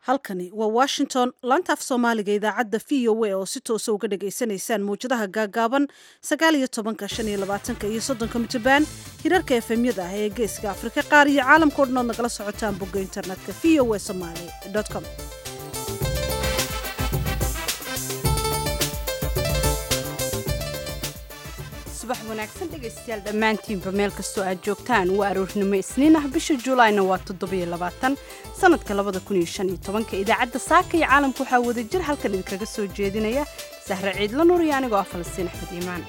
halkani waa washington laanta af soomaaliga idaacadda v o a oo si toosa uga dhagaysanaysaan mawjadaha gaagaaban sagaal iyo tobanka shan iyo labaatanka iyo soddonka mitrbaan hirarka efemyada ah ee geeska afrika qaar iyo caalamkao dhan ood nagala socotaan bogga internetka v o a somaly com subax wanaagsan dhegaystayaal dhammaantiinba meel kastoo aad joogtaan waa aroornimo isniin ah bisha juulaayna waa toddobayoabaatan sanadka labada kun iyo shan iyo tobanka idaacadda saaka iyo caalamka waxaa wada jir halkan idinkaga soo jeedinaya sahre ciidla nuur iyo anigoo ah falastiin axmed iimaan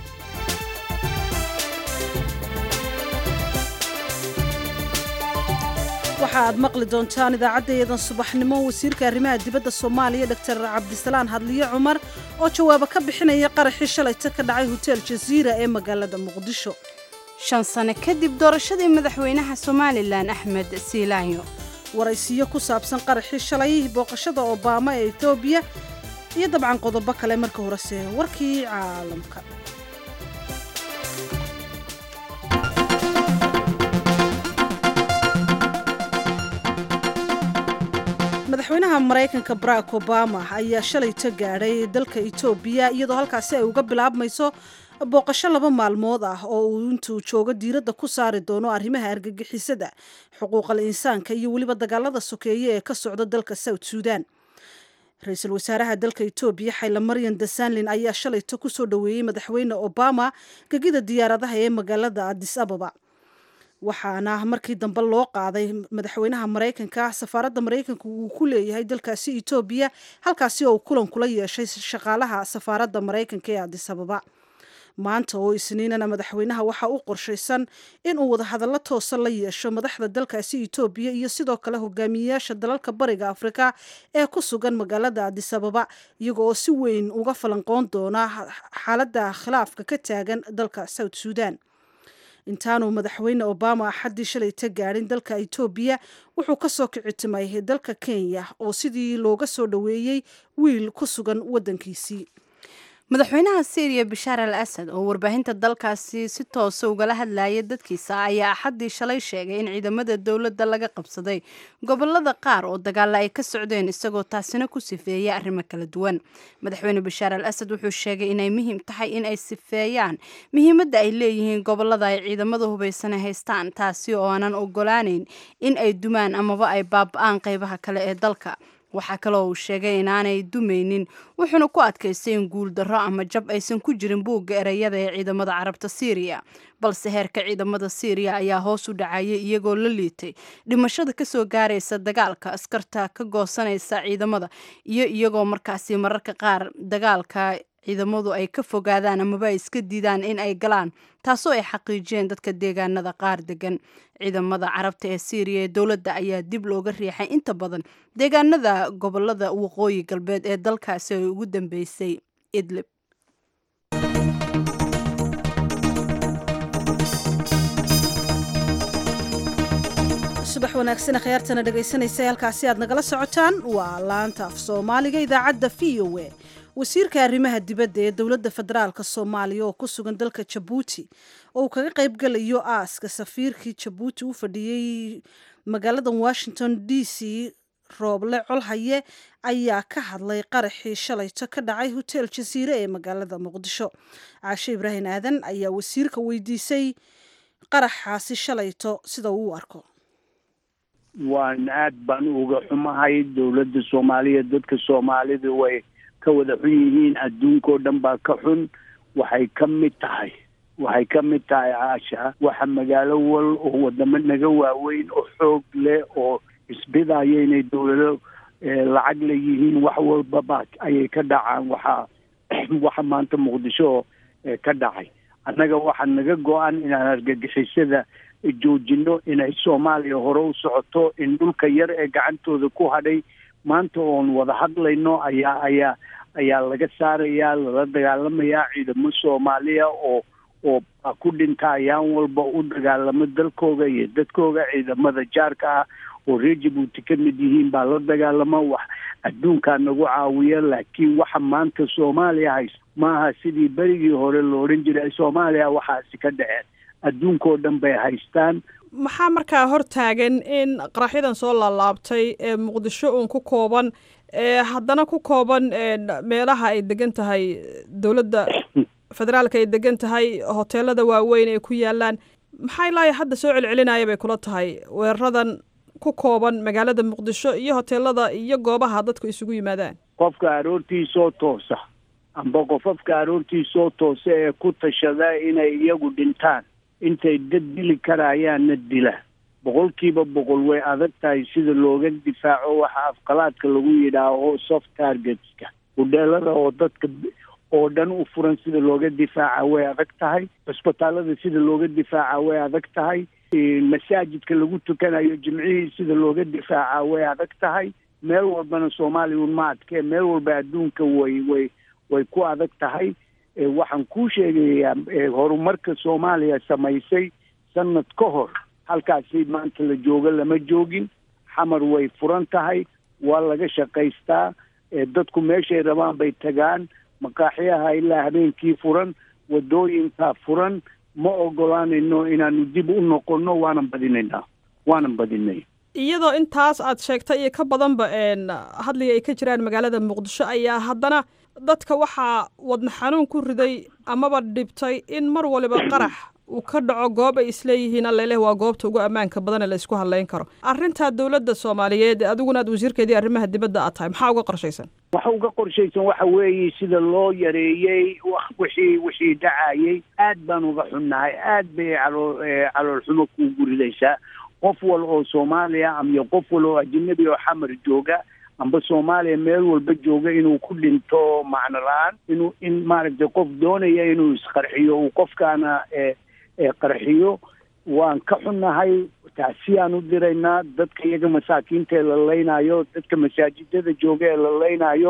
waxa aad maqli doontaan idaacaddayadan subaxnimo wasiirka arrimaha dibadda soomaaliya dor cabdisalaan hadliye cumar oo jawaabo ka bixinaya qaraxii shalayta ka dhacay hotel jaziira ee magaalada muqdisho shan sano kadib doorashadii madaxweynaha somalilan axmed siilaanyo waraysiyo ku saabsan qaraxii shalay booqashada obaama ee etoobiya iyo dabcan qodobo kale marka horese warkii caalamka madaxweynaha maraykanka barack obama ayaa shalayta gaadhay dalka etoobiya iyadoo halkaasi ay uga bilaabmayso booqasho laba maalmood ah oo uu intuu joogo diiradda ku saari doono arrimaha argagixisada xuquuqal insaanka iyo weliba dagaalada sokeeye ee ka socda dalka south suudan ra-iisul wasaaraha dalka etoobiya xayla maryan dasanlin ayaa shalayta kusoo dhoweeyey madaxweyne obama gegida diyaaradaha ee magaalada adis ababa waxaana markii dambe loo qaaday madaxweynaha maraykanka safaaradda maraykanka uu ku leeyahay dalkaasi etoobiya halkaasi oo uu kulan kula yeeshay shaqaalaha safaaradda maraykanka ee adis ababa maanta oo isniinana madaxweynaha waxaa u qorshaysan inuu wadahadallo toosa la yeesho madaxda dalkaasi etoobiya iyo sidoo kale hogaamiyeyaasha dalalka bariga afrika ee ku sugan magaalada adis ababa iyaga oo si weyn uga falanqoon doona xaaladda khilaafka ka taagan dalka south suudan intaanuu madaxweyne obama axaddii shalayta gaadhin dalka etoobiya wuxuu ka soo kicitimay dalka kenya oo sidii looga soo dhoweeyey wiil ku sugan waddankiisii madaxweynaha syriya bashaar al asad oo warbaahinta dalkaasi si toosa ugala hadlayay dadkiisa ayaa axaddii shalay sheegay in ciidamada dowladda laga qabsaday gobolada qaar oo dagaalla ay ka socdeen isagoo taasina ku sifeeyay arrimo kala duwan madaxweyne bashaar al asad wuxuu sheegay inay muhiim tahay in ay sifeeyaan muhiimadda ay leeyihiin gobolada ay ciidamada hubaysana haystaan taasi oo aanan ogolaaneyn in ay dumaan amaba ay baaba-aan qeybaha kale ee dalka waxaa kaloo uu sheegay inaanay dumaynin wuxuuna ku adkaystay in guuldarro ama jab aysan ku jirin buugga ereyada ee ciidamada carabta siiriya balse heerka ciidamada siiriya ayaa hoos u dhacayay iyagoo la liitay dhimashada kasoo gaaraysa dagaalka askarta ka goosanaysa ciidamada iyo iyagoo markaasi mararka qaar dagaalka ciidamadu ay ka fogaadaan amaba ay iska diidaan in ay galaan taasoo ay xaqiijiyeen dadka deegaanada qaar degan ciidamada carabta ee siiriya ee dowladda ayaa dib looga riixay inta badan deegaanada gobolada waqooyi galbeed ee dalkaasi ay ugu dambeysay idlib subax wanaagsan khiyaartana dhegaysanaysa halkaasi aad nagala socotaan waa laanta af soomaaliga idaacadda v o a wasiirka arrimaha dibadda ee dowladda federaalk soomaaliya oo ku sugan dalka jabuuti oo uu kaga qayb galayo aaska safiirkii jabuuti u fadhiyey magaalada washington d c rooble colhaye ayaa ka hadlay qaraxii shalayto ka dhacay hotel jasiire ee magaalada muqdisho caashe ibraahim aadan ayaa wasiirka weydiisay qaraxaasi shalayto sida uu u arko waan aad baan uga xumahay dowladda soomaaliya dadka soomaalida way ka wada xun yihiin adduunkao dhan baa ka xun waxay ka mid tahay waxay ka mid tahay caasha waxa magaalo wal oo wadamo naga waaweyn oo xoog leh oo isbidaya inay dowlado lacag leeyihiin wax walbaba ayay ka dhacaan waxaa waxa maanta muqdisho ka dhacay annaga waxaa naga go-an inaan argagixisada joojino inay soomaaliya hore u socoto in dhulka yar ee gacantooda ku hadhay maanta oon wada hadlayno ayaa ayaa ayaa laga saarayaa lala dagaalamayaa ciidamo soomaaliya oo oo ku dhinta ayaan walba u dagaalamo dalkooga iyo dadkooga ciidamada jaarka ah oo reer jabuuti ka mid yihiin baa la dagaalamo wax adduunkaa nagu caawiya laakiin waxa maanta soomaaliya hayso maaha sidii berigii hore lo odhan jiray soomaaliya waxaasi ka dhaceen adduunkao dhan bay haystaan maxaa markaa hor taagan in qaraxyadan soo laalaabtay ee muqdisho uun ku kooban ee haddana ku kooban meelaha ay degan tahay dowladda federaalka ay degan tahay hoteelada waaweyn ay ku yaalaan maxaa ilaa hadda soo celcelinaya bay kula tahay weeraradan ku kooban magaalada muqdisho iyo hoteelada iyo goobaha dadku isugu yimaadaan qofka aroortiisoo toosa amba qofafka aroortiisoo toosa ee ku tashada inay iyagu dhintaan intay dad dili karayaanna dila boqolkiiba boqol way adag tahay sida looga difaaco waxa afqalaadka lagu yidhaaho soft targetska hudheelada oo dadka oo dhan u furan sida looga difaaca way adag tahay cusbitaalada sida looga difaaca way adag tahay masaajidka lagu tukanayo jimcihii sida looga difaaca way adag tahay meel walbana soomaaliya un ma adkee meel walba adduunka way way way ku adag tahay waxaan kuu sheegayaa horumarka soomaaliya samaysay sanad ka hor halkaasi maanta la joogo lama joogin xamar way furan tahay waa laga shaqaystaa dadku meeshay rabaan bay tagaan maqaaxyaha ilaa habeenkii furan wadooyinkaa furan ma ogolaanayno inaanu dib u noqonno waanan badinaynaa waanan badinay iyadoo intaas aad sheegtay iyo ka badanba hadliga ay ka jiraan magaalada muqdisho ayaa haddana dadka waxaa wadna xanuun ku riday amaba dhibtay in mar waliba qarax uu ka dhaco goob ay isleeyihiin alleleh waa goobta ugu ammaanka badan ee la isku hadlayn karo arrintaa dowladda soomaaliyeed adiguna aad wasiirkeedii arrimaha dibadda aad tahay maxaa uga qorshaysan waxa uga qorshaysan waxa weeye sida loo yareeyey wixii wixii dhacayay aad baan uga xunnahay aad bay caloo caloolxumo kuugu ridaysaa qof wal oo soomaaliya ama qof wal oo ajinabi oo xamar jooga amba soomaaliya meel walba jooga inuu ku dhinto macno la-aan inuu in maaragtay qof doonaya inuu isqarxiyo uu qofkaana qarxiyo waan ka xunnahay taasiyaan u diraynaa dadka iyaga masaakiinta ee la leynayo dadka masaajidada jooga ee la leynayo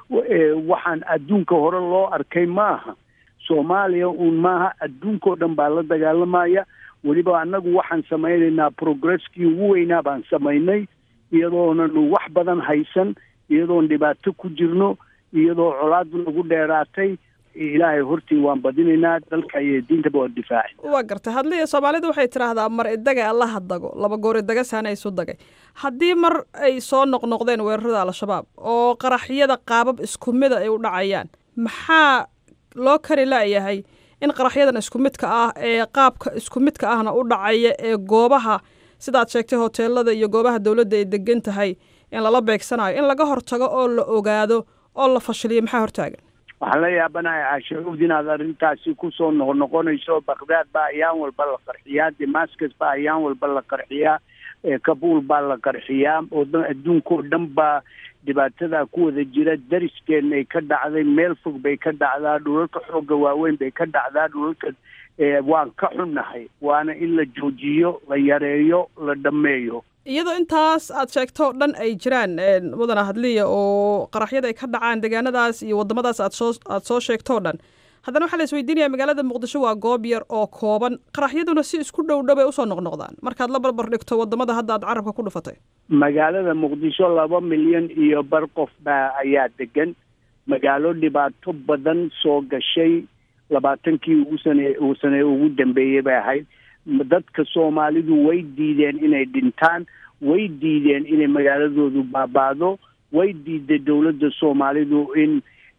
waxaan adduunka hore loo arkay maaha soomaaliya uun maaha adduunkao dhan baa la dagaalamaya weliba annagu waxaan samaynaynaa progresskii ugu weynaa baan samaynay iyadoonanu wax badan haysan iyadoon dhibaato ku jirno iyadoo colaad nagu dheeraatay ilaahay hortii waan badinaynaa dalka iyo diintaba waa difaaci waa gartay hadliya soomaalidu waxay tidhaahdaa mar idaga allaha dago laba goor idaga saana isu dagay haddii mar ay soo noqnoqdeen weerarada al-shabaab oo qaraxyada qaabab isku mida ay u dhacayaan maxaa loo kari la'yahay in qaraxyadan isku midka ah ee qaabka isku midka ahna u dhacaya ee goobaha sidaad sheegtay hoteelada iyo goobaha dowladda ay degan tahay in lala beegsanayo in laga hortago oo la ogaado oo la fashiliyo maxaa hortaagan waxaan la yaabanahay caashacuud inaad arrintaasi kusoo noqnoqonayso bakdaad baa ayaan walba la qarxiyaa damascus baa ayaan walba la qarxiyaa kabuul baa la qarxiyaa oo adduunkao dhan baa dhibaatada ku wada jira dariskeena ay ka dhacday meel fog bay ka dhacdaa dhulalka xoogga waaweyn bay ka dhacdaa dhulalka waan ka xunnahay waana in la joojiyo la yareeyo la dhammeeyo iyadoo intaas aad sheegto dhan ay jiraan mudana hadliya oo qaraxyada ay ka dhacaan deegaanadaas iyo waddamadaas aad soo aad soo sheegtoo dhan haddana waxaa la isweydiinaya magaalada muqdisho waa goob yar oo kooban qaraxyaduna si isku dhow dhow ay usoo noqnoqdaan markaad la barbar dhigto waddamada hadda aad carabka ku dhufatay magaalada muqdisho laba milyan iyo bar qof baa ayaa degan magaalo dhibaato badan soo gashay labaatankii ugu sane uu sane ugu dambeeyey bay ahayd dadka soomaalidu way diideen inay dhintaan way diideen inay magaaladoodu baabaado way diiday dowladda soomaalidu in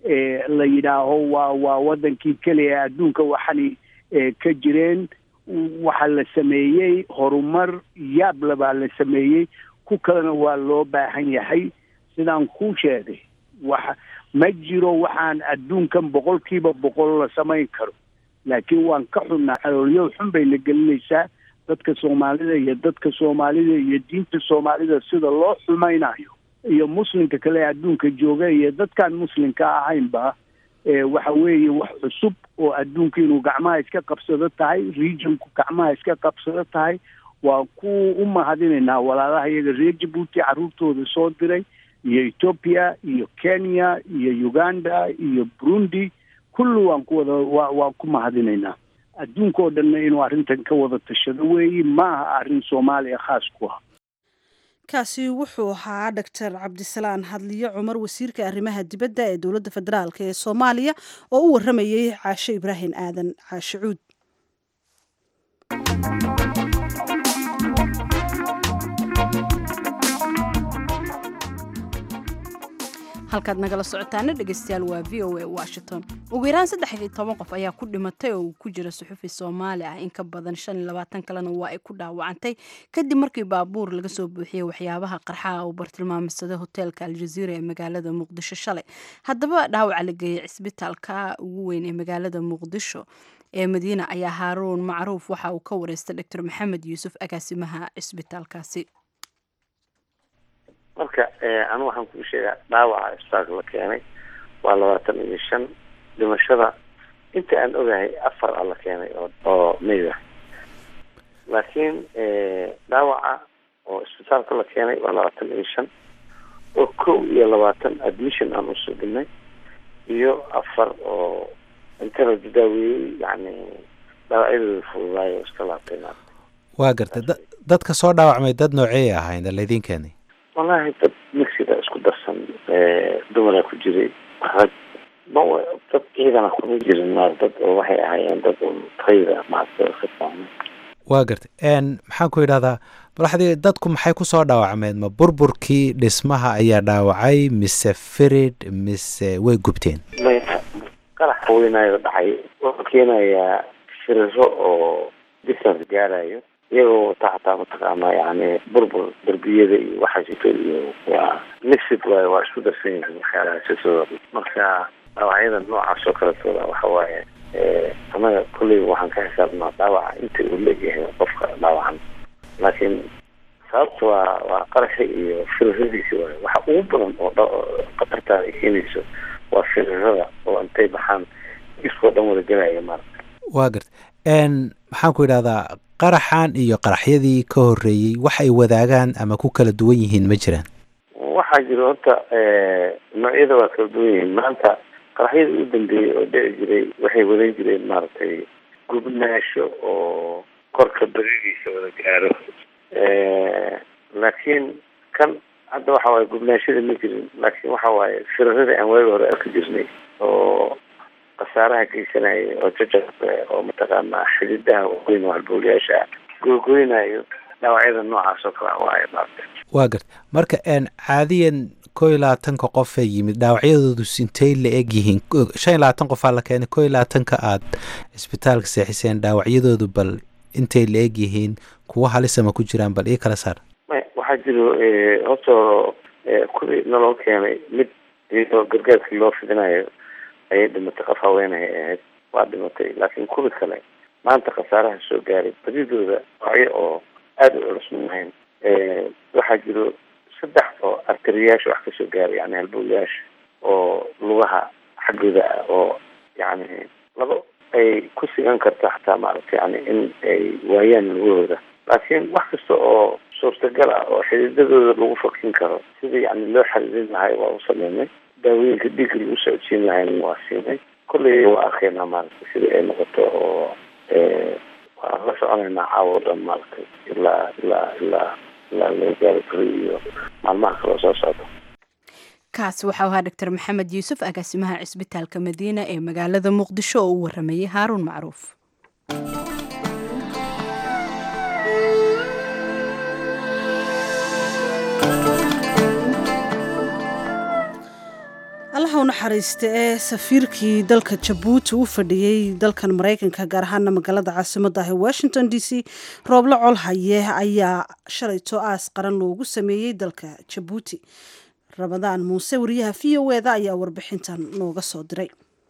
la yidhaaho waa waa waddankii keliya adduunka waxani ka jireen waxaa la sameeyey horumar yaabla baa la sameeyey ku kalena waa loo baahan yahay sidaan kuu sheegay waxa ma jiro waxaan adduunkan boqolkiiba boqol la samayn karo laakiin waan ka xunnaa caloolyo xun bay na gelinaysaa dadka soomaalida iyo dadka soomaalida iyo diinta soomaalida sida loo xumaynayo iyo muslimka kale ee adduunka jooga iyo dadkaan muslimka ahaynba waxa weeye wax cusub oo adduunka inuu gacmaha iska qabsado tahay regionku gacmaha iska qabsado tahay waa ku u mahadinaynaa walaalaha iyaga reer jabuuti carruurtooda soo diray iyo ethoopia iyo kenya iyo uganda iyo burundi kulli waan ku wada wa waan ku mahadinaynaa adduunka oo dhanna inuu arrintan ka wada tashado weeyi ma aha arrin soomaaliya khaas ku ah kaasi wuxuu ahaa doctor cabdisalaan hadliyo cumar wasiirka arrimaha dibadda ee dowladda federaalk ee soomaaliya oo u waramayey caashe ibraahim aadan caashe cuud halkaad nagala socotaana dhegeystayaal waa v o a washington ugu yaraan saddex iyo toban qof ayaa ku dhimatay oo uu ku jira suxufi soomaali ah in ka badan shan iyo labaatan kalena waa ay ku dhaawacantay kadib markii baabuur laga soo buuxiyey waxyaabaha qarxaha uu bartilmaamsaday hoteelka aljaziira ee magaalada muqdisho shalay haddaba dhaawaca la geeyey cisbitaalka ugu weyn ee magaalada muqdisho ee madiina ayaa haaruun macruuf waxa uu ka wareystay doctor maxamed yuusuf agaasimaha cisbitaalkaasi marka anu waxaan kuu sheegaa dhaawaca isbitaalka la keenay waa labaatan iyo shan dhimashada inta aan ogahay afar a la keenay oo oo mayd ah laakiin dhaawaca oo isbitaalka la keenay waa labaatan iyo shan oo kow iyo labaatan admission aan usoo dhignay iyo afar oo inta la daaweeyey yani dhaawacyadooda fududaayo iska laabtay waa gartay da dadka soo dhaawacmay dad noocey ahayn laydin keenay wallaahi dad mexiga isku darsan dumaraa ku jiray rag ma dad ciidana kuma jirin ma dad oo waxay ahaayeen dad tayda maarata waa gartay maxaan ku yidhahdaa balaxdii dadku maxay ku soo dhaawacmeen ma burburkii dhismaha ayaa dhaawacay mise firid mise way gubteen maya qarax weynaayo dhacay wuxuu keenayaa firiro oo distance gaarayo iyagoo wata xataa mataqaanaa yani burbur derbiyada iyo waxaasito iyo waa mixid waayo waa isku darsan yihiin waxyaalahaasitooda marka dhaawacyada noocaas oo kaletooda waxa waaye anaga kolleyba waxaan ka xisaabnaa dhaawaca inta uu leegyahay qofka dhaawacan laakiin sababta waa waa qaraxi iyo firiradiisi waayo waxa ugu badan oo khatartaada ay keenayso waa firirada oo intay baxaan iskoo dhan wada gelaya maarata waa gartay maxaan ku yidhahdaa qaraxan iyo qaraxyadii ka horreeyey wax ay wadaagaan ama ku kala duwan yihiin ma jiraan waxaa jira horta noocyada waa kala duwan yihiin maanta qaraxyadii u dambeeyey oo dhici jiray waxay wadan jireen maaragtay gubnaasho oo korka beridiisa wada gaaro laakiin kan hadda waxa waaye gubnaashada ma jirin laakiin waxa waaye firarada aan waagi hore arki jirnay oo khasaaraha geysanaya oo jajabka oo mataqaanaa xididaha waaweyn oo halbowlayaasha googoynayo dhaawacyada noocaas oo kale waaye maarta waa garta marka caadiyan koo iyo labaatanka qof ee yimid dhaawacyadoodu intay la eg yihiin shan iyo labaatan qofaa la keenay koo iyo labaatanka aad cisbitaalka seexiseen dhaawacyadoodu bal intay la eg yihiin kuwa halisama ku jiraan bal ii kala saar waxaa jiro horta kuwii naloo keenay mid iyadoo gargaarkii loo fidinayo ayay dhimatay qof haweenahay ahayd waa dhimatay laakiin kuwi kale maanta khasaaraha soo gaaray badidooda noocyo oo aada u culus maahayn waxaa jiro saddex oo artariyaasha wax kasoo gaaray yani halbowlayaasha oo lugaha xaggooda ah oo yani labo ay ku sigan karto xataa maaragta yani in ay waayaan lugahooda laakiin wax kasta oo suurtagal ah oo xididadooda lagu fakin karo sidii yani loo xariirin lahay waa u sameynay daawooyinka dhiigga lagu socodsiin lahayna waa siinay kolley waa arkeenaa maaragtay sidii ay noqoto oo waan la soconaynaa caawo dhan maaragtay ilaa ilaa ilaa ilaa laga gaari karo iyo maalmaha kaloo soo socda kaasi waxau ahaa doctor maxamed yuusuf agaasimaha cisbitaalka madiina ee magaalada muqdisho oo u waramayay haaruun macruuf allaha u naxariista ee safiirkii dalka jabuuti u fadhiyey dalkan maraykanka gaar ahaana magaalada caasimadda ah ee washington d c rooblo colhaye ayaa shalayto aas qaran loogu sameeyey dalka jabuuti ramadaan muuse wariyaha v o eda ayaa warbixintan nooga soo diray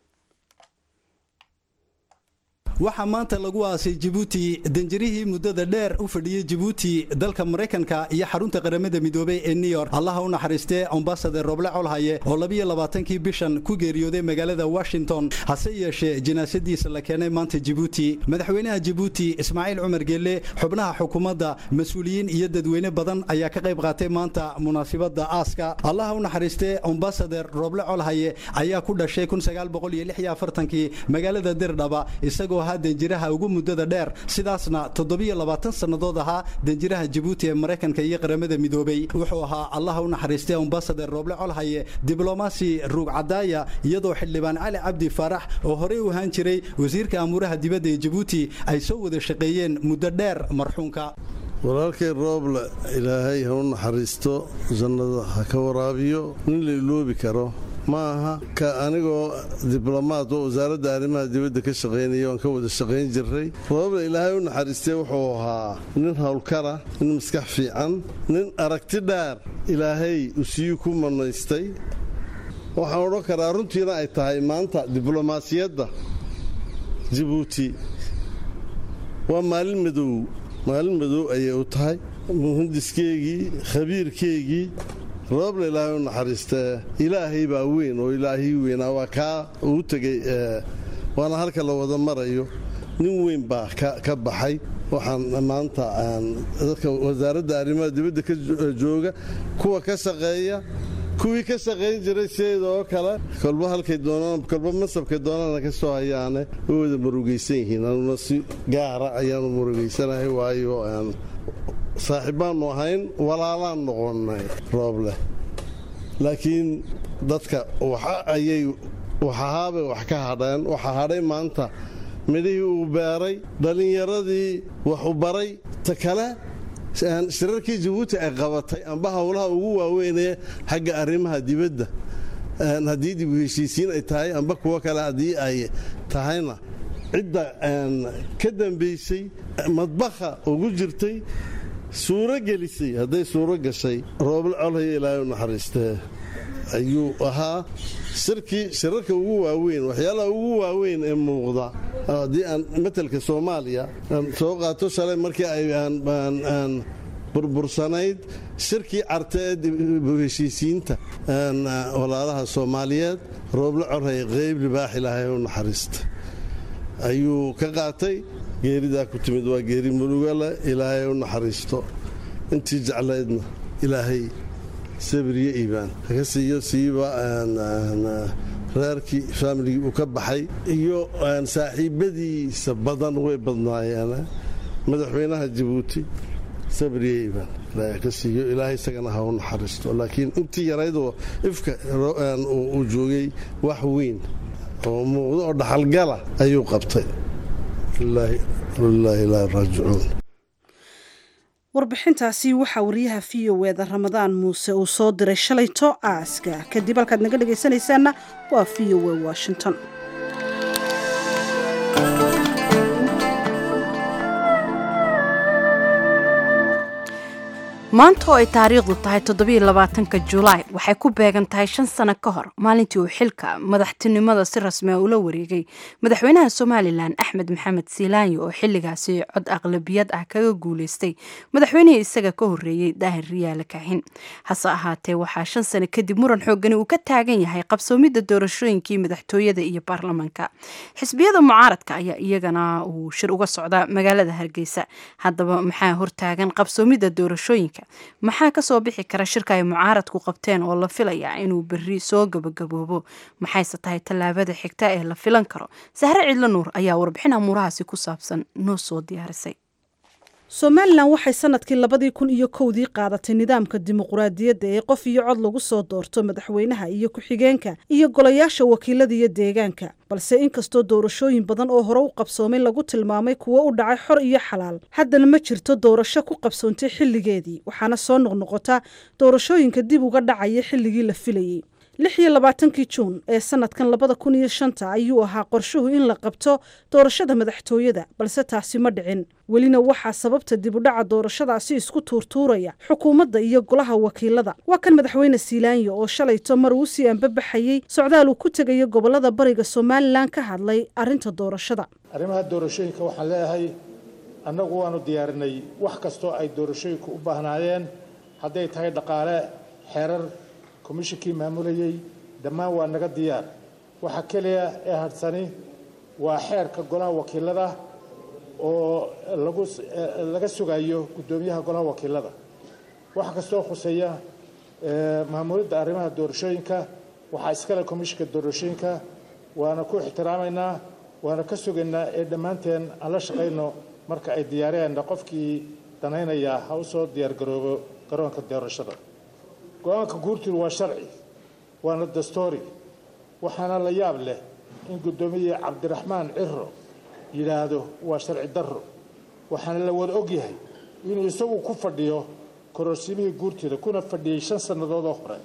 waxaa maanta lagu aasay jibuuti danjarihii muddada dheer u fadhiyey jibuuti dalka maraykanka iyo xarunta qaramada midoobey ee new york allaha u naxariistee ambasader roble colhaye oo labiyo labaatankii bishan ku geeriyooday magaalada washington hase yeeshee jinaasadiisa la keenay maanta jibuuti madaxweynaha jibuuti ismaaciil cumar geelle xubnaha xukuumadda mas-uuliyiin iyo dadweyne badan ayaa ka qayb qaatay maanta munaasibadda aaska allaha u naxariistee ambasader roble colhaye ayaa ku dhashay kii magaalada dirdhaba isagoo ahaa danjiraha ugu muddada dheer sidaasna toddobiyo labaatan sannadood ahaa danjiraha jibuuti ee maraykanka iyo qaramada midoobey wuxuu ahaa allaha u naxariistay ambasader rooble colhaye diblomaasi ruug cadaaya iyadoo xildhibaan cali cabdi faarax oo horey u ahaan jiray wasiirka amuuraha dibadda ee jibuuti ay soo wada shaqeeyeen muddo dheer marxuunka walaalkay rooble ilaahay ha u naxariisto jannada ha ka waraabiyo nin la iloobi karo ma aha ka anigoo diblomaad oo wasaaradda arrimaha dibadda ka shaqaynaya oan ka wada shaqayn jiray rooble ilaahay u naxariistay wuxuu ahaa nin howlkara nin maskax fiican nin aragti dheer ilaahay usiyu ku manaystay waxaan odhan karaa runtiina ay tahay maanta diblomaasiyadda jabuuti waa maalin madow maalin madow ayay u tahay muhandiskeygii khabiirkeygii rooble ilaahay u naxariistee ilaahay baa weyn oo ilaahii weynaa waa kaa uu tegey waana halka la wada marayo nin weyn baa ka baxay waxaan maanta dadka wasaaradda arrimaha dibadda ka jooga kuwa ka shaqeeya kuwii ka shaqayn jiray sideeda oo kale kolba halkay doonaan kolba masabkay doonaana ka soo hayaane way wada murugaysan yihiin anuna si gaara ayaanu murugaysanahay waayo saaxiibbaannu ahayn walaalaan noqonnay rooble laakiin dadka ayay waxahaabay wax ka hadheen waxaa hadhay maanta midhihii uu beeray dhallinyaradii waxu baray ta kale shirarkii jabuuti ay qabatay amba howlaha ugu waaweynee xagga arrimaha dibadda haddii dib u heshiisiin ay tahay amba kuwo kale haddii ay tahayna cidda ka dambaysay madbaha ugu jirtay suuro gelisay hadday suuro gashay rooble colhaya ilaahay u naxariistee ayuu ahaa shirkii shirarka ugu waaweyn waxyaalaha ugu waaweyn ee muuqda haddii aan matelka soomaaliya soo qaato shalay markii ay burbursanayd shirkii carte ee dibu heshiisiinta walaalaha soomaaliyeed rooble corhay qeyb libaax ilaahay u naxariista ayuu ka qaatay geeridaa ku timid waa geeri mulugale ilaahay u naxariisto intii jeclaydna ilaahay sabriyo iibaan haka siiyo siiba reerkii faamiligii uu ka baxay iyo saaxiibadiisa badan way badnaayeen madaxweynaha jabuuti sabriyo iibaan ilaahay ka siiyo ilaahay isagana ha u naxariisto laakiin intii yaraydoo ifka uu joogay wax weyn oo muuqdo oo dhaxalgala ayuu qabtay lilaahi ilaahi raajicuun warbixintaasi waxaa wariyaha v o eda ramadaan muuse uu soo diray shalayto aaska kadib halkaad naga dhegaysanaysaanna waa v o e washington maanta oo ay taariikhdu tahay toddobaiylabaatanka julaay waxay ku beegan tahay shan sano ka hor maalintii uu xilka madaxtinimada si rasmia ula wareegay madaxweynaha somalilan axmed maxamed siilaanyo oo xilligaasi cod aqlabiyad ah kaga guuleystay madaxweynihii isaga ka horreeyey daahir riyaale kaxin hase ahaatee waxaa shan sano kadib muran xoogani uu ka taagan yahay qabsoomidda doorashooyinkii madaxtooyada iyo baarlamanka xisbiyada mucaaradka ayaa iyagana uu shir uga socda magaalada hargeysa haddaba maxaa hortaagan qabsoomidda doorashooyinka maxaa kasoo bixi kara shirka ay mucaaradku qabteen oo la filayaa inuu berri soo gabagaboobo maxayse tahay tallaabada xigta ee la filan karo sahre cidlo nuur ayaa warbixin amuurahaasi ku saabsan noo soo diyaarisay somalilan waxay sanadkii labadii kun iyo kowdii qaadatay nidaamka dimuquraadiyadda ee qof iyo cod lagu soo doorto madaxweynaha iyo ku-xigeenka iyo golayaasha wakiilada iyo deegaanka balse inkastoo doorashooyin badan oo hore u qabsoomay lagu tilmaamay kuwo u dhacay xor iyo xalaal haddana ma jirto doorasho ku qabsoontay xilligeedii waxaana soo noqnoqota doorashooyinka dib uga dhacaya xilligii la filayey lix iyo labaatankii juun ee sanadkan labada kun iyo shanta ayuu ahaa qorshuhu in la qabto doorashada madaxtooyada balse taasi ma dhicin welina waxaa sababta dib u dhaca doorashadaasi isku tuurtuuraya xukuumadda iyo golaha wakiilada waa kan madaxweyne siilaanyo oo shalayto mar uu sii anbabaxayey socdaal uu ku tegayo gobolada bariga somalilan ka hadlay arrinta doorashada arrimaha doorashooyinka waxaan leeyahay annagu waanu diyaarinay wax kastoo ay doorashooyinku u baahnaayeen hadday tahay dhaqaale xeerar komishinkii maamulayey dhammaan waa naga diyaar waxa keliya ee hadhsani waa xeerka golaha wakiilada oo lagu laga sugayo guddoomiyaha golaha wakiilada waxa kastoo khuseeya maamulidda arrimaha doorashooyinka waxaa iskale komishinka doorashooyinka waana ku ixtiraamaynaa waana ka sugaynaa ee dhammaanteen aan la shaqayno marka ay diyaariyeenna qofkii danaynaya ha u soo diyaargaroobo garoonka doorashada go-aanka guurtidu waa sharci waana dastoori waxaana la yaab leh in guddoomiye cabdiraxmaan ciro yidhaahdo waa sharci darro waxaana la wada og yahay inuu isagu ku fadhiyo kororsimihii guurteeda kuna fadhiyey shan sannadoodoo hore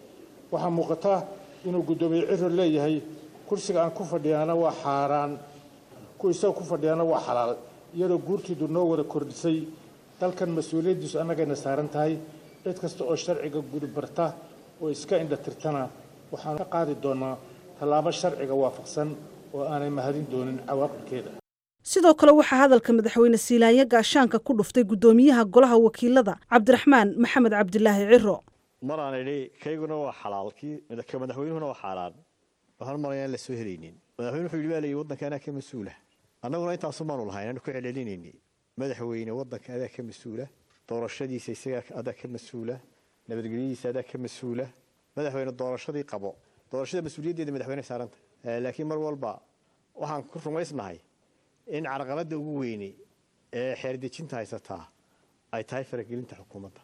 waxaa muuqata inuu guddoomiye ciro leeyahay kursiga aan ku fadhiyaana waa xaaraan ku isaga ku fadhiyaana waa xalaal iyadoo guurtiidu noo wada kordhisay dalkan mas-uuliyaddiisu annagayna saaran tahay cid kasta oo sharciga gudbarta oo iska indhatirtana waxaan ka qaadi doonaa tallaabo sharciga waafaqsan oo aanay mahadin doonin cawaaqibkeeda sidoo kale waxaa hadalka madaxweyne siilaanya gaashaanka ku dhuftay guddoomiyaha golaha wakiilada cabdiraxmaan maxamed cabdilaahi ciro maraan idhi kayguna waa xalaal kii ka madaxweynuhuna waa xaaraan waxaan maraya aan la soo helaynin madaxweyne wuxuu yidhi baa layidhi waddanka anaa ka mas-uula annaguna intaasu maanu lahayn aanu ku celcelinayni madaxweyne waddanka adaa ka mas-uula doorashadiisa isagaa adaa ka mas-uula nabadgelyadiisa adaa ka mas-uula madaxweyne doorashadii qabo doorashada mas-uuliyaddeeda madaxweyne saaranta laakiin mar walba waxaan ku rumaysnahay in carqaladda ugu weyne ee xeerdejinta haysataa ay tahay faragelinta xukuumadda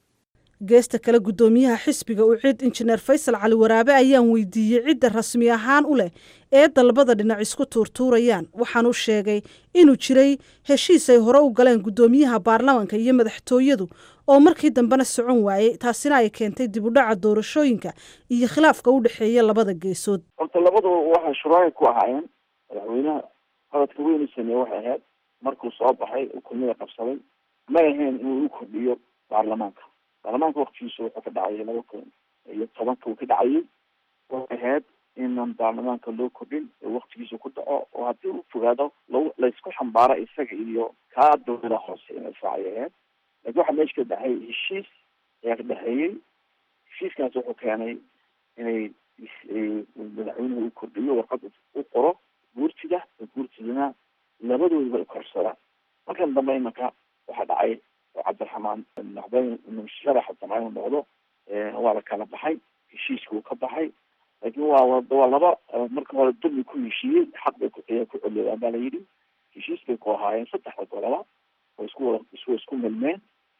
geesta kale guddoomiyaha xisbiga ucid injineer faysal cali waraabe ayaan weydiiyey cidda rasmi ahaan u leh ee dalbada dhinac isku tuurtuurayaan waxaanu sheegay inuu jiray heshiis ay hore u galeen guddoomiyaha baarlamanka iyo madaxtooyadu oo markii dambena socon waayey taasina ay keentay dib u dhaca doorashooyinka iyo khilaafka u dhexeeya labada geesood horta labaduba waxay shuraay ku ahaayeen madaxweynaha qaladka weynu sameeye waxay ahayd markuu soo baxay ukumada qabsaday may ahayn inuu u kordhiyo baarlamaanka baarlamaanka waktigiisa wuxuu ka dhacayay laba kun iyo tobanka uu ka dhacayay waxay ahayd inaan baarlamaanka loo kordhin oo waktigiisa ku dhaco oo haddii uu fogaado lag laysku xambaaro isaga iyo kaa dowlada hoose in israacay ahayd laakiin waxaa meesha ka dhexay heshiis ayaa ka dhexeeyey heshiiskaas wuxuu keenay inay madaxweynuhu u kordhiyo warqad u qoro guurtida oo guurtidana labadoodaba ay korsadaan markan dambe imanka waxaa dhacay oo cabdiraxmaan madaxweyne sharaxa damca inuu noqdo waa la kala baxay heshiiska uu ka baxay laakiin waa waa laba marka hore dulmi ku heshiiyey xaq bay ku ku celiyaan baa la yidhi heshiis bay ku ahaayeen saddexda golaba oo isku wada isku isku milmeen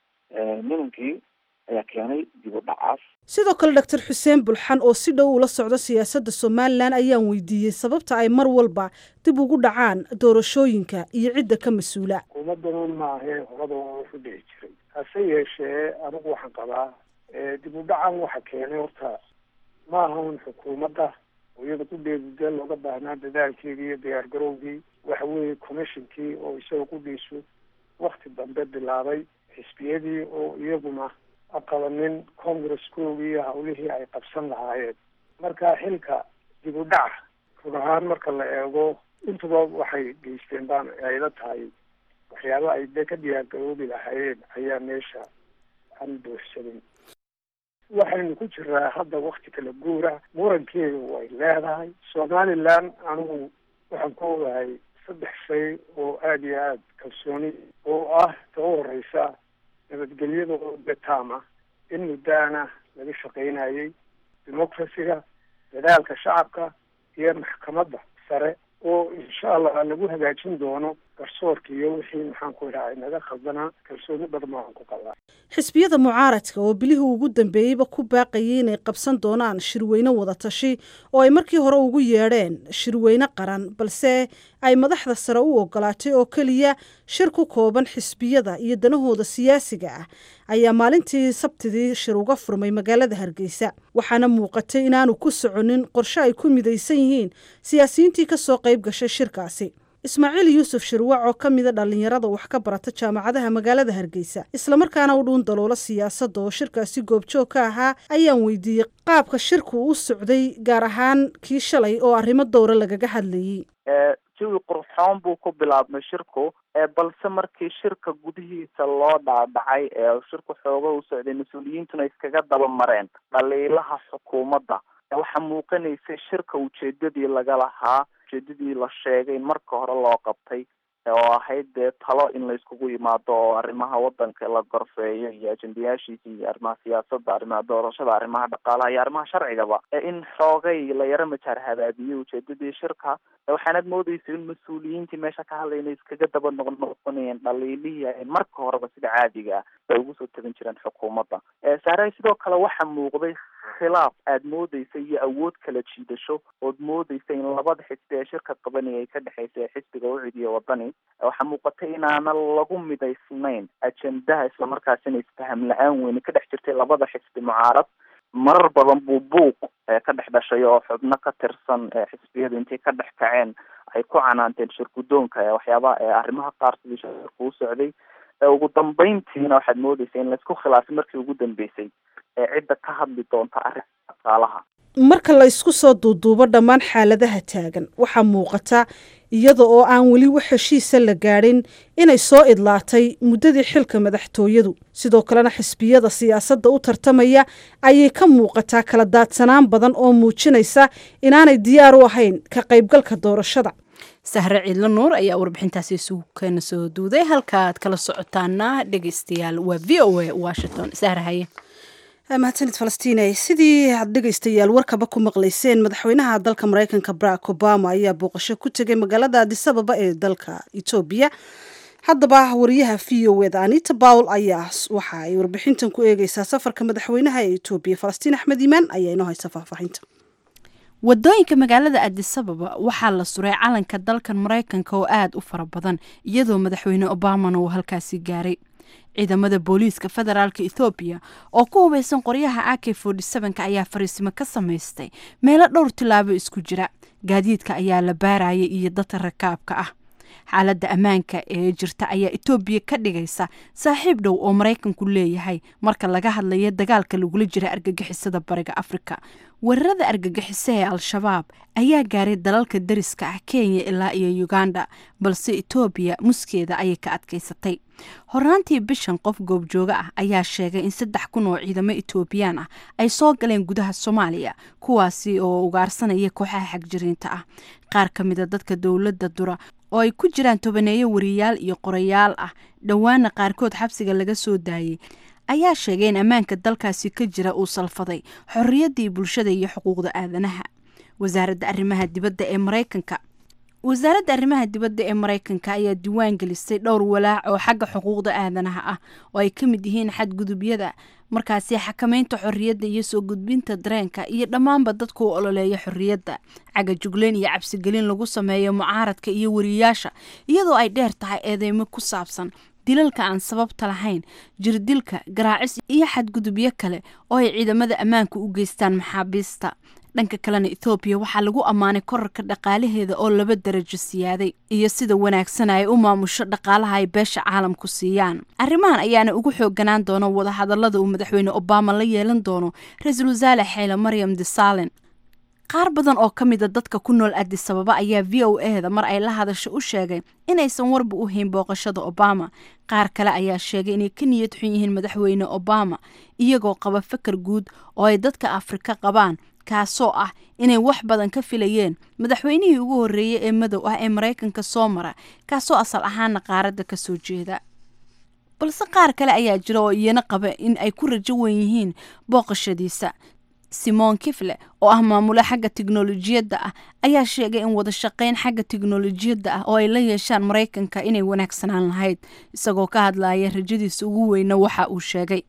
nimankii ayaa keenay dib u dhacaas sidoo kale doctor xuseen bulxan oo si dhow ula socda siyaasadda somalilan ayaan weydiiyey sababta ay mar walba dib ugu dhacaan doorashooyinka iyo cidda ka mas-uula xukuumaddanan maahee horada waa usu dhici jiray hase yeeshee anigu waxaan qabaa dib u dhacan waxa keenay horta ma ahan xukuumadda oo iyada qudheedudee looga baahnaa dadaalkeedii iyo diyaar garowgii waxa weeye commissionkii oo isaga qudhiisu wakti dambe bilaabay xisbiyadii oo iyaguna aqabanin congresskoogii iyo hawlihii ay qabsan lahaayeen marka xilka dib u dhaca run ahaan marka la eego intuba waxay geysteen baan ayla tahay waxyaaba ay de ka diyaargaroobi lahaayeen ayaa meesha aan buuxsanin waxaynu ku jiraa hadda wakti kala guura murankeedu way leedahay somaliland anigu waxaan ku ogahay saddex shay oo aada iyo aada kalsooni oo ah ta u horeysa nabadgelyada oo betaam ah in muddaana laga shaqaynayay democracyga dadaalka shacabka iyo maxkamadda sare oo insha allah lagu hagaajin doono garsoorka iyo wixii maxaan ku idhaha naga khaldanaa kalsooni badan baan ku qabaa xisbiyada mucaaradka oo bilihii ugu dambeeyeyba ku baaqayay inay qabsan doonaan shirweyne wadatashi oo ay markii hore ugu yeedheen shirweyne qaran balse ay madaxda sare u ogolaatay oo keliya shir ku kooban xisbiyada iyo danahooda siyaasiga ah ayaa maalintii sabtidii shir uga furmay magaalada hargeysa waxaana muuqatay inaanu ku soconin qorshe ay ku midaysan yihiin siyaasiyiintii kasoo qayb gashay shirkaasi ismaaciil yuusuf shirwac oo ka mida dhallinyarada wax ka barata jaamacadaha magaalada hargeysa islamarkaana u dhuun daloola siyaasadda oo shirkaasi goobjoog ka ahaa ayaan weydiiyey qaabka shirku u socday gaar ahaan kii shalay oo arrimo dowra lagaga hadlayey jawi qurxoon buu ku bilaabmay shirku balse markii shirka gudihiisa loo dhaadhacay ee shirku xooga u socday mas-uuliyiintuna iskaga daba mareen dhaliilaha xukuumadda waxaa muuqanaysay shirka ujeedadii laga lahaa ujeedadii la sheegay in marka hore loo qabtay oo ahayd dee talo in la iskugu yimaado oo arrimaha wadanka la gorfeeyo iyo ajendayaashiisa iyo arrimaha siyaasadda arrimaha doorashada arrimaha dhaqaalaha iyo arrimaha sharcigaba in xoogay la yaro majaar habaabiyey ujeedadii shirka waxaanad moodeysa in mas-uuliyiintii meesha ka hadlay inay iskaga daba noqnoqonayeen dhaliilihii ay marka horeba sida caadiga ah bay ugu soo tagan jireen xukuumadda saaray sidoo kale waxaa muuqday khilaaf aad moodeysa iyo awood kala jiidasho ood moodeysa in labada xisbi ee shirka qabanaya ay ka dhexeysa ee xisbiga ucid iyo wadani waxaa muuqata inaana lagu midaysnayn ajendaha islamarkaasina isfaham la-aan weyne ka dhex jirtay labada xisbi mucaarad marar badan buu buuq ka dhex dhashay oo xubno ka tirsan xisbiyadu intay ka dhex kaceen ay ku canaanteen shirgudoonka waxyaabaha arrimaha qaar sidii shirku u socday ugu dambeyntiina waxaad moodeysa in laisku khilaafay markii ugu dambeysay ee cidda ka hadli doonta arrinta dhaqaalaha marka la isku soo duuduubo dhammaan xaaladaha taagan waxaa muuqata iyada oo aan weli wax heshiisa la gaadhin inay soo idlaatay muddadii xilka madaxtooyadu sidoo kalena xisbiyada siyaasadda u tartamaya ayay ka muuqataa kala daadsanaan badan oo muujinaysa inaanay diyaar u ahayn ka qaybgalka doorashada sahre ciidlo nuur ayaa warbixintaasi isugu keena soo duuday halkaaad kala socotaana dhegeystayaal waa v o a washington sahre haye mahadsanid falastiinay sidii aad dhegaystayaal warkaba ku maqlayseen madaxweynaha dalka maraykanka barack obama ayaa booqasho ku tegay magaalada adisababa ee dalka etoobiya haddaba wariyaha v o eda anita bawl ayaa waxa ay warbixintan ku eegeysaa safarka madaxweynaha ee etoobiya falastiin axmed iimaan ayaa inoo haysa faahfaahinta wadooyinka magaalada adisababa waxaa la suray calanka dalkan maraykanka oo aada u fara badan iyadoo madaxweyne obamana uu halkaasi gaaray ciidamada booliiska federaalka ethoobiya oo ku hubaysan qoryaha a k ka ayaa fariisimo ka samaystay meelo dhowr tilaabo isku jira gaadiidka ayaa la baarayay iyo dadka rakaabka ah xaaladda ammaanka ee jirta ayaa etoobiya ka dhigaysa saaxiib dhow oo maraykanku leeyahay marka laga hadlayo dagaalka lagula jira argagixisada bariga afrika weerarada argagixiso ee al-shabaab ayaa gaaray dalalka dariska ah kenya ilaa iyo uganda balse etoobiya muskeeda ayay ka adkaysatay hornaantii bishan qof goobjooga ah ayaa sheegay in saddex kun oo ciidamo etoobiyaan ah ay soo galeen gudaha soomaaliya kuwaasi oo ugaarsanaya kooxaha xagjiriinta ah qaar ka mida dadka dowladda dura oo ay ku jiraan tobaneeyo wariyaal iyo qorayaal ah dhowaana qaarkood xabsiga laga soo daayey ayaa sheegay in ammaanka dalkaasi ka jira uu salfaday xorriyaddii bulshada iyo xuquuqda aadanaha wasaaradda arrimaha dibadda ee maraykanka wasaaradda arrimaha dibadda ee maraykanka ayaa diiwaan gelisay dhowr walaac oo xagga xuquuqda aadanaha ah oo ay ka mid yihiin xadgudubyada markaasi xakameynta xorriyadda iyo soo gudbinta dareenka iyo dhammaanba dadku u ololeeya xorriyadda caga jugleen iyo cabsigelin lagu sameeyo mucaaradka iyo wariyaasha iyadoo ay dheer tahay eedeymo ku saabsan dilalka aan sababta lahayn jirdilka garaacis iyo xadgudubyo kale oo ay ciidamada ammaanka u geystaan maxaabiista dhanka kalena ethoobiya waxaa lagu ammaanay korarka dhaqaalaheeda oo laba darajo siyaaday iyo sida wanaagsan ay u maamusho dhaqaalaha ay beesha caalamku siiyaan arrimahan ayaana ugu xooganaan doona wadahadalada uu madaxweyne obama la yeelan doono ra-iisul wasaare xeyle maryam desalen qaar badan oo ka mida dadka ku nool adisababa ayaa v o eda mar ay la hadasho u sheegay inaysan warba u hayn booqashada obama qaar kale ayaa sheegay inay ka niyad xun yihiin madaxweyne obama iyagoo qaba fakar guud oo ay dadka afrika qabaan kaasoo ah inay wax badan ka filayeen madaxweynihii ugu horreeyey ee madow ah ee maraykanka soo mara kaasoo asal ahaana qaaradda ka soo jeeda balse qaar kale ayaa jira oo iyana qaba in ay ku rajo wen yihiin booqashadiisa simon kifle oo ah maamule xagga tiknolojiyadda ah ayaa sheegay in wada shaqeyn xagga tiknolojiyadda ah oo ay la yeeshaan maraykanka inay wanaagsanaan lahayd isagoo ka hadlaya rajadiisa ugu weyna waxa uu sheegay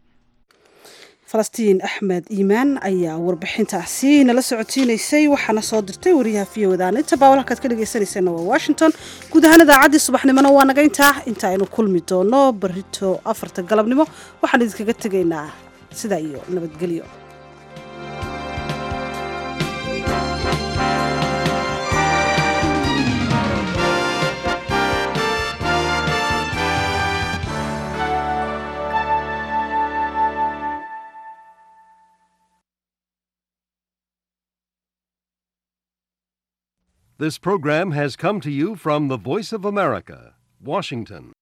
falastiin axmed iimaan ayaa warbixintaasi nala socotiinaysay waxaana soo dirtay wariyaha v o daan inta baa halkaad ka dhegaysanayseena waa washington guud ahaan idaacaddii subaxnimona waa naga intaa inta aynu kulmi doono barito afarta galabnimo waxaan idinkaga tegaynaa sidaa iyo nabadgelyo This program has come to you from the Voice of America, Washington.